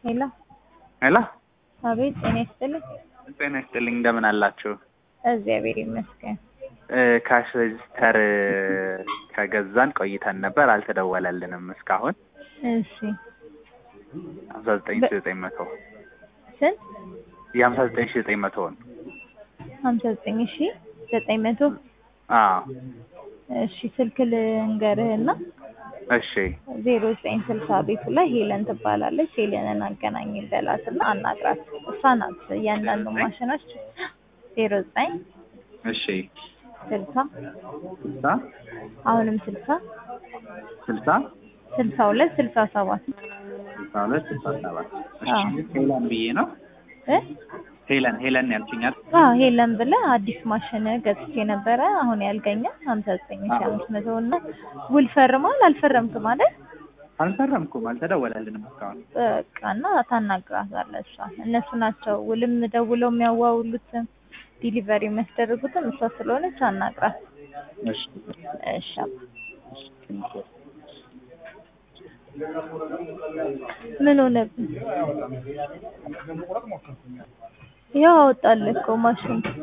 ሄሎ ሄሎ አቤት ጤና ይስጥልኝ። ጤና ይስጥልኝ እንደምን አላችሁ? እግዚአብሔር ይመስገን። እ ካሽ ሬጅስተር ከገዛን ቆይተን ነበር አልተደወለልንም እስካሁን እሺ ሀምሳ ዘጠኝ ሺ ዘጠኝ መቶ ስንት? የሀምሳ ዘጠኝ ሺ ዘጠኝ መቶውን ሀምሳ ዘጠኝ ሺ ዘጠኝ መቶ አዎ እሺ ስልክ ልንገርህና እሺ ዜሮ ዘጠኝ ስልሳ ቤቱ ላይ ሄለን ትባላለች። ሄለንን አገናኝ በላትና አናግራት። እሷ ናት እያንዳንዱ ማሽኖች ዜሮ ዘጠኝ እሺ ስልሳ ስልሳ አሁንም ስልሳ ስልሳ ስልሳ ሁለት ስልሳ ሰባት ስልሳ ሁለት ስልሳ ሰባት እሺ አዎ። ሄለን ብዬ ነው እ ሄለን ሄለን ያልችኛል አዎ ሄለን ብለህ አዲስ ማሽን ገዝቼ ነበረ አሁን ያልገኘ ሀምሳ ዘጠኝ ሺ አምስት መቶ እና ውል ፈርሟል አልፈረምክም አይደል? አልፈረምኩም አልተደወለልንም እስካሁን በቃ እና ታናግራታለህ እሷ እነሱ ናቸው ውልም ደውለው የሚያዋውሉትም ዲሊቨሪ የሚያስደርጉትም እሷ ስለሆነች አናግራት። እሺ እሺ አባ። ምን ሆነብህ? ያው አወጣልህ እኮ ማሽን